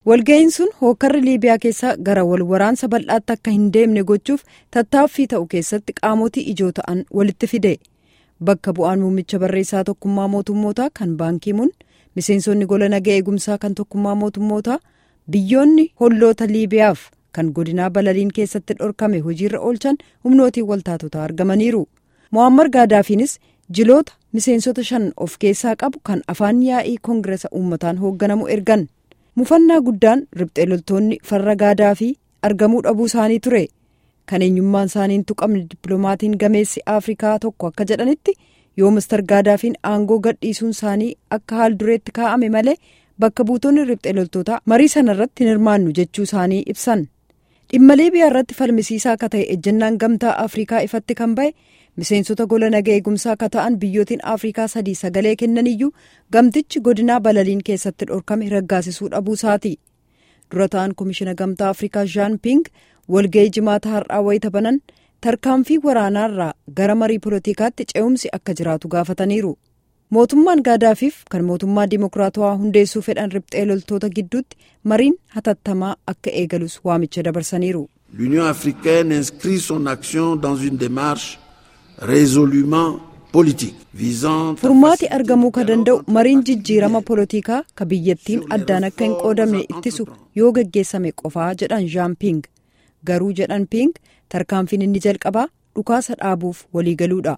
walga'iin sun hookarri liibiyaa keessaa gara wal waraansa bal'aatti akka hin deemne gochuuf tattaaffii ta'u keessatti qaamotii ijoo ta'an walitti fide bakka bu'aan muummicha barreessaa tokkummaa mootummootaa kan baankiimuun miseensonni gola nagaa eegumsaa kan tokkummaa mootummootaa biyyoonni holloota liibiyaaf kan godinaa balaliin keessatti dhorkame hojiirra oolchan humnootiin waltaatotaa argamaniiru mo'ammar gaadaafiinis jiloota miseensota shan of keessaa qabu kan afaan yaa'ii koongiresa uummataan hoogganamu ergan mufannaa guddaan riphxee loltoonni farra gaadaafii argamuu dhabuu isaanii ture kan eenyummaan isaanii tuqamne dippiloomatiin gameessi afrikaa tokko akka jedhanitti yoo mister gaadaafiin aangoo gadhiisuun isaanii akka haal dureetti kaa'ame malee bakka buutonni riphxee loltootaa marii sana irratti hin hirmaannu jechuu isaanii ibsan dhimma liibiyaa irratti falmisiisaa akka ta'e ejjennaan gamtaa afrikaa ifatti kan ba'e miseensota gola nagaa eegumsaa akka ta'an biyyootiin afrikaa sadii sagalee kennaniyyuu gamtichi godinaa balaliin keessatti dhorkame raggaasisuu dhabuu isaati dura ta'an komishina gamtaa afrikaa jaan ping walga'ii jimaata har'aa wayita banan tarkaanfii waraanaarraa gara marii poolotikaatti ce'umsi akka jiraatu gaafataniiru mootummaan gaadaafiif kan mootummaa dimokiraatawaa hundeessuu fedhan riphxee loltoota gidduutti mariin hatattamaa akka eegalus waamicha dabarsaniiru. l'union africaine inscrit son action dans une démarche résolument politique visant furmaati argamuu ka danda'u mariin jijjiirama poolotikaa ka biyyattiin addaan akka hin qoodamne ittisu yoo geggeessame qofaa jedhan jaan ping garuu jedhan ping tarkaanfiin inni jalqabaa dhukaasa dhaabuuf waliigaluudha.